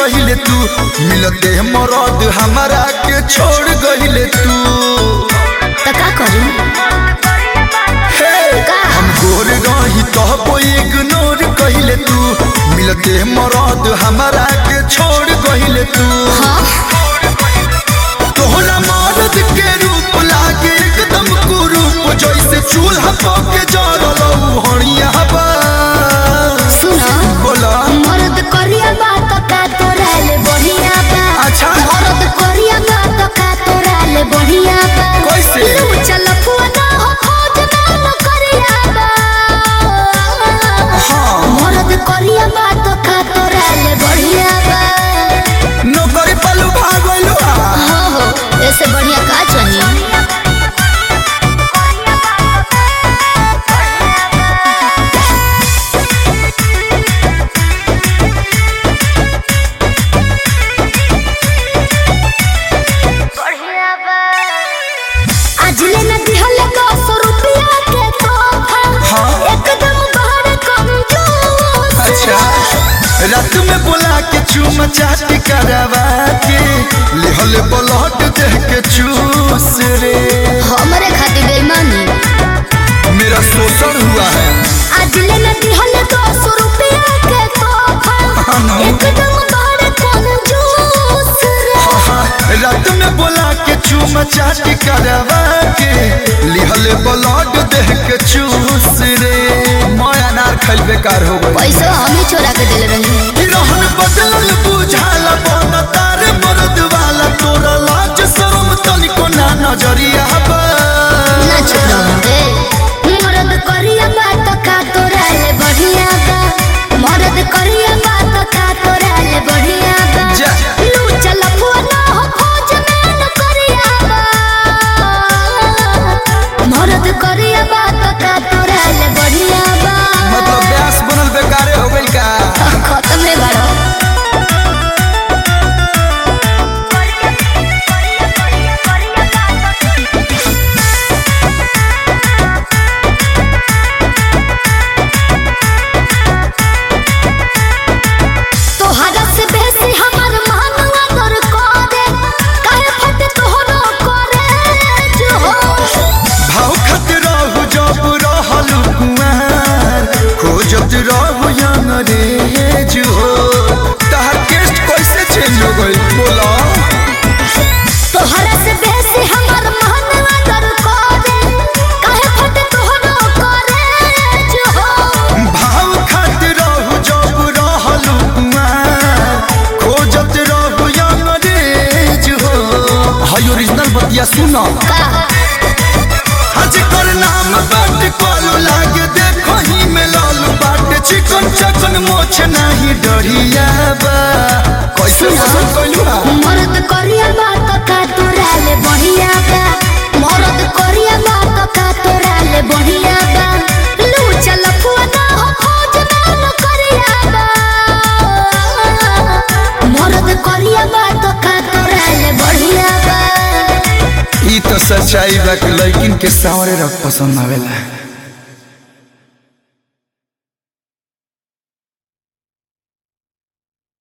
गहिले तू मिलते मरद हमारा के छोड़ गहिले तू तो का करी हे का? हम गोर रही तो इग्नोर कहिले तू मिलते मरद हमारा के छोड़ गहिले तू हाँ तोहरा मरद के रूप लागे एकदम कुरूप जैसे चूल्हा पके जरल हणिया बा सुना बोला मर्द करिया बात का तोरा ले बढ़िया बा अच्छा। मर्द करिया बात का तोरा ले बढ़िया बा कैसे? लू चल पुआना हो खोज ना न करिया बा हाँ। मर्द करिया बात का तोरा ले बढ़िया बा नौकरी पलू भागलू हो हो ऐसे बढ़िया का चाहिए आज ले न दिहले दस रुपया के तोहफा हाँ। एकदम बड़ कंजूस अच्छा रात में बोला के चूम चाट करवा के लिहल ब्लड देह के चूस रे हमरे खातिर बेईमानी मेरा शोषण हुआ है आज ले न दिहले दस रुपया के तोहफा हाँ ना। एकदम बड़ कंजूस रे हाँ, रात में बोला के चूम चाट करवा के लिहल ब्लड देह के चूस रे मैं अनार खैल बेकार हो गई पैसा हम ही छोड़ा के दिल रही रहन बदलल बुझाला बन तार मर्द वाला तोरा लाज शरम तनिको ना नजरिया बा ना चुप रहो मर्द करिया बात का तोरा ले बढ़िया बा मर्द करिया बात का तोरा ले बढ़िया बा जा। लू चल पुआना हो खोज में न करिया बा मर्द करिया बात का तोरा ले बढ़िया बा मतलब ब्यास बनल बेकारे हो गइल का खत्म है बड़ा तोहरा से बेसी हमर मानवा दर करे काहे फट तोहरो करे जो हो भाव खत रहू जब रहल कुमार खोजत रहू अंग्रेज हो तहर केस्ट कैसे चेंज हो गइल बोला तोहरा से बेसी हमर मानवा दर करे काहे फट तोहरो करे जो हो भाव खत रहू जब रहल कुमार खोजत रहू अंग्रेज हो हाय ओरिजिनल बतिया सुना का हज कर नाम बाट कॉलू लागे देखो ही में लालू बाट चिकन चकन मोछ नहीं डरिया बा कैसे पसंद कइलू हा मर्द करिया बात का तोरा ले बढ़िया बा मर्द करिया बात का तोरा ले बढ़िया बा लू चल पुआना हो खोज ना न करिया बा मर्द करिया बात का तोरा ले बढ़िया बा ई तो सच्चाई बा कि लड़किन के सावरे रख पसंद आवेला